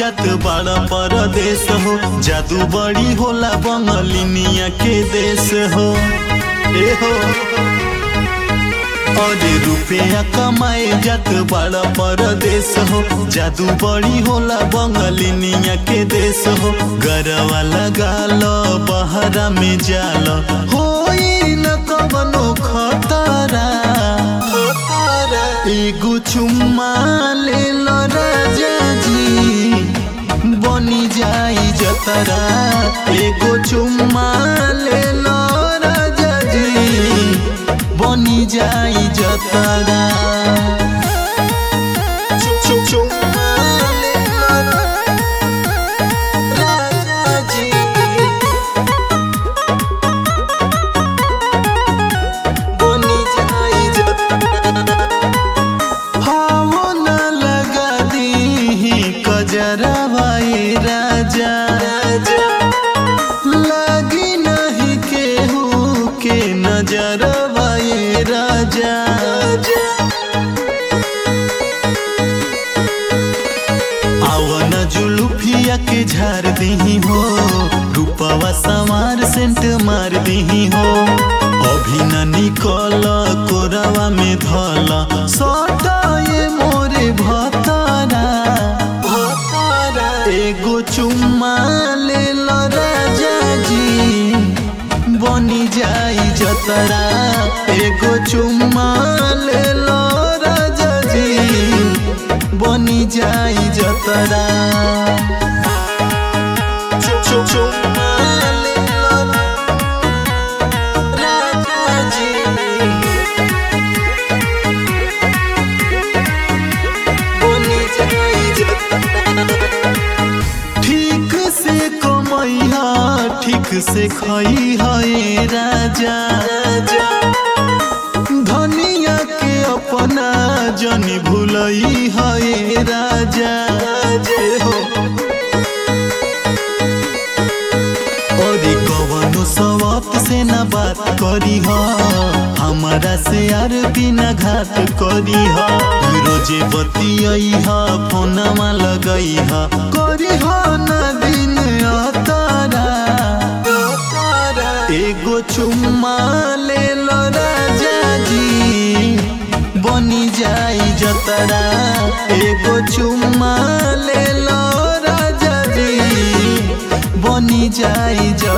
जात बड़ा परदेश हो जादू बड़ी होला बंगलिनिया के देश हो ए हो और रुपया कमाए जात बड़ा परदेश हो जादू बड़ी होला बंगलिनिया के देश हो गरवा लगा लो बहरा में जाल हो न कवनो खतरा एगो चुम्मा ले लो राजा जी बनी जाई जतरा एगो चुम्मा ले लो राजा जी बनी जाई जतरा चु- चुम्मा ले लो राजा जी बनी जाई जतरा हाओ न लगा दी कजरवा ए राजा लगी नहीं केहू के नजरवा ए राजा आवन जुलुफिया के झार दही हो रूपवा समार सेंट मार दही हो अभी न निकल कोरवा में धल सटा ये मोरे भतारा एगो चुम्मा ले लो राजा जी बनी जाई जतरा एगो चुम्मा ले लो राजा जी बनी जाई जतरा चु- चु- चुम्मा ले लो राजा जी बनी जाई जतरा ठीक से कमैहा ठीक से खैहा ए राजा धनिया के अपना जन भूलई है राजा जे हो और कवनो सवाप से न बात करी हा हमारा से यार बिना घात करी हा रोजे बतियई हा फोनमा लगई हा करी हा न दिन अतारा एगो चुम्मा ले लो राजा जी बनी जाई जतरा एगो चुम्मा ले लो राजा जी बनी जाई जतरा